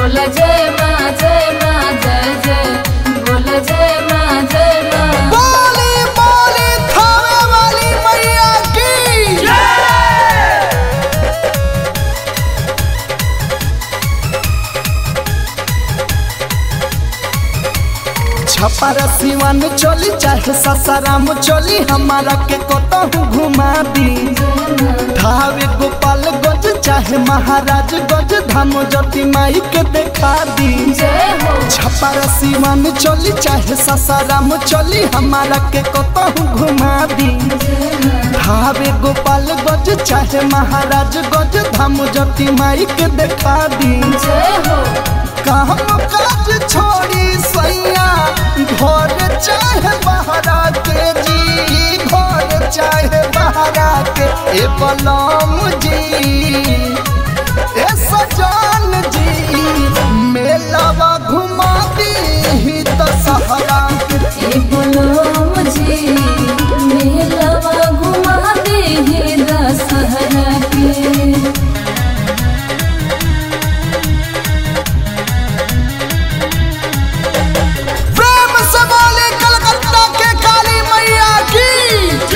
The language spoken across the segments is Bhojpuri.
बोल जय माँ जय माँ जय जय बोल जय माँ जय माँ बोली बोली थावे वाली मैया की छपर सिवन चली चाहे ससाराम चली हमारा के कतहु घुमा दी ढावे गोपाल गज चाहे महाराज गज धाम ज्योति माई के देखा दी जय हो छपर सिवन चली चाहे ससाराम चली हमारा के कतहु घुमा दी ढावे गोपाल गज चाहे महाराज गज धाम ज्योति माई के देखा दी जय हो काम काज छोड़ी सैया घर चाहे बहरा के जी घर चाहे बहरा के ए बलम जी ए सजान जी मेलावा घुमा दी तो सहरा के ए बोलो मुझे मेलवा घुमा दे हे दशहरा के प्रेम से बोले कलकत्ता के काली मैया की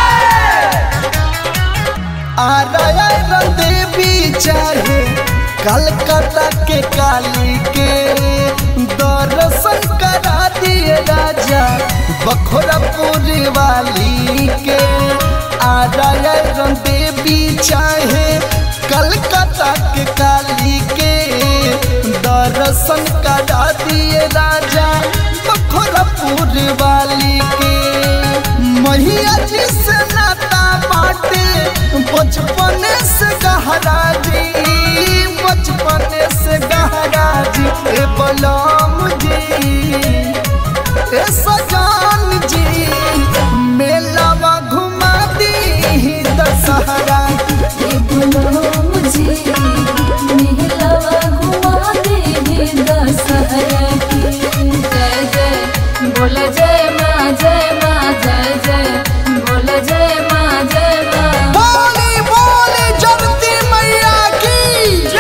आरायण देवी चाहे कलकत्ता के काली के दर्शन करा दिए राजा बखोरापुर वाली के आरायण देवी चाहे कलकत्ता के काली के दर्शन करा दिए राजा बखोरापुर वाली के मैया जी से नाता बाटे बचपन से गहरा जी बचपन से गहरा जी ए बलम जी ए सजान जी मेलावा घुमा दी दशहरा ए बोलो मुझे मेलवा घुमा दे हे दशहरा के जय जय बोल जय माँ जय माँ जय जय बोल जय माँ जय माँ बोली बोली जगती मैया की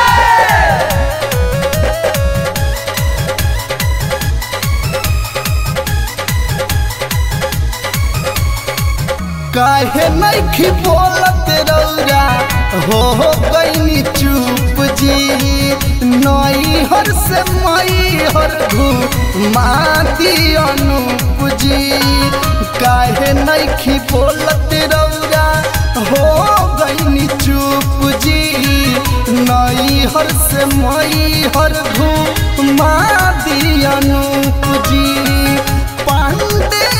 काहे नहीं बोलत रौरा हो हो गईनी चुप जी नई हर से मई हर माती अनूप जी काहे नहीं बोलत रौरा हो गईनी चुप जी नई हर से मई हर माती अनूप जी पांडे